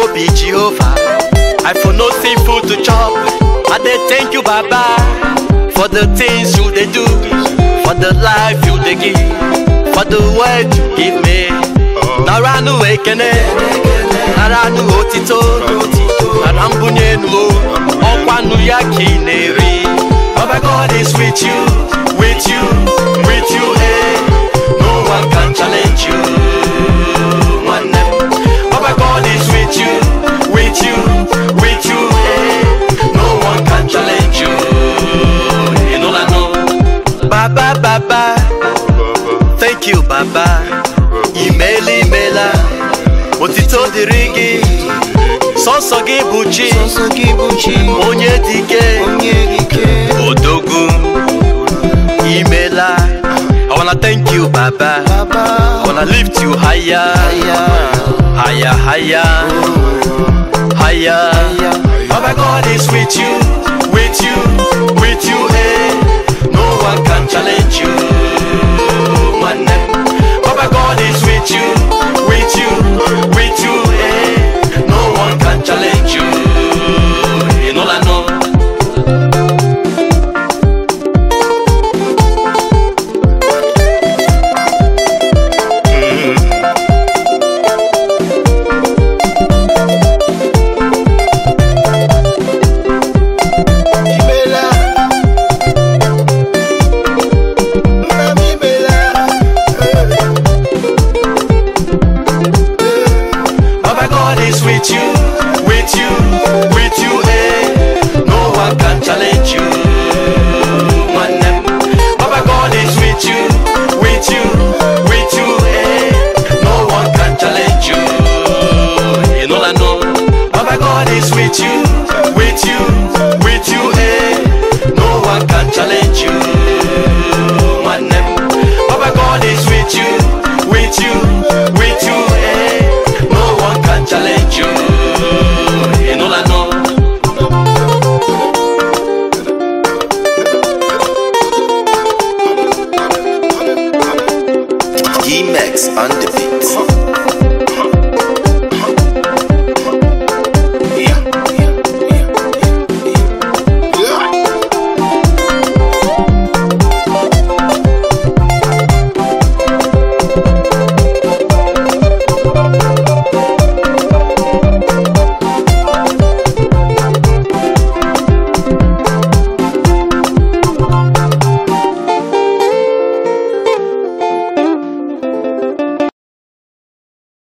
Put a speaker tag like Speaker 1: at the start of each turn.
Speaker 1: no be Jehovah. I for no see food to chop. I dey thank you, Baba, for the things you dey do, for the life you dey give, for the word you give me. Nara nu ekene, nara nu otito, nara mbunye nu o, ọkwa nu ya ka ị na-eri. Baba God is with you, with you, with you, eh. No one can challenge you. nwanne m. Baba God is with you, with you, with you, eh. No one can challenge you. You know that no. Baba, Baba, thank you, Baba. Imela, imela, otito dịrị gị, sọsọ gị bụ chi,
Speaker 2: Sọsọ gị bụ chi
Speaker 1: onye dike,
Speaker 2: onye ike
Speaker 1: odogwu, imela. I wanna thank you, Baba. I
Speaker 2: Baba
Speaker 1: wanna lift you higher,
Speaker 2: ya
Speaker 1: higher, higher, higher.
Speaker 2: ya
Speaker 1: Baba God is with you,